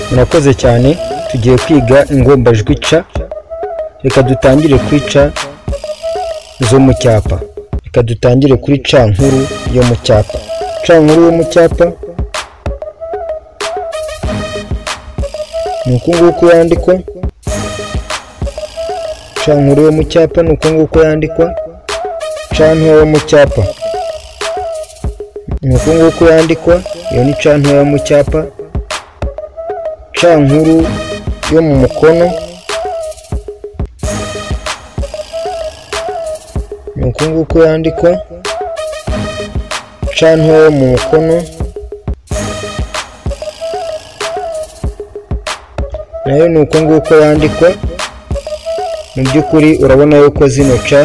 murakoze cyane tugiye kwiga ingombajwi ca reka dutangire kuri ca zo mu cyapa reka dutangire kuri ca nkuru yo mu cyapa ca nkuru yo mu cyapa ni uku nguku yandikwa ca nkuru yo mu cyapa ni uku nguku yandikwa ca ntoya yo mu cyapa ni uku nguku yandikwa iyo ni ca ntoya yo mu cyapa ca nkuru yo mu mukono ni uku nguku yandikwa ca ntoya yo mu mukono nayo ni uko nguko yandikwa mu by'ukuri urabona yuko zino ca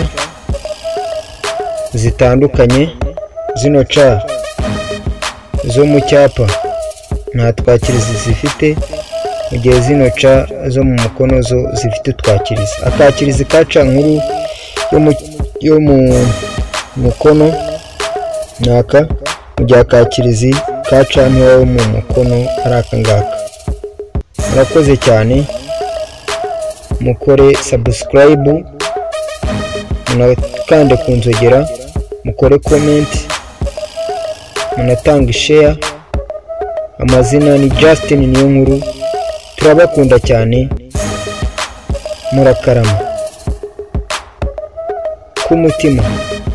zitandukanye zino ca zo mu cyapa nta twakirizi zifite mu gihe zino ca zo mu mukono zo zifite utwakirizi akakirizi ka ca nkuru yo mu mukono ni aka mu gihe akakirizi ka ca ntoya yo mu mukono ari aka ngaka murakoze cyane mukore sabusikarayibu munakande ku nzogera mukore komenti munatanga isheya amazina ni Justin niyo nkuru turabakunda cyane murakarama k'umutima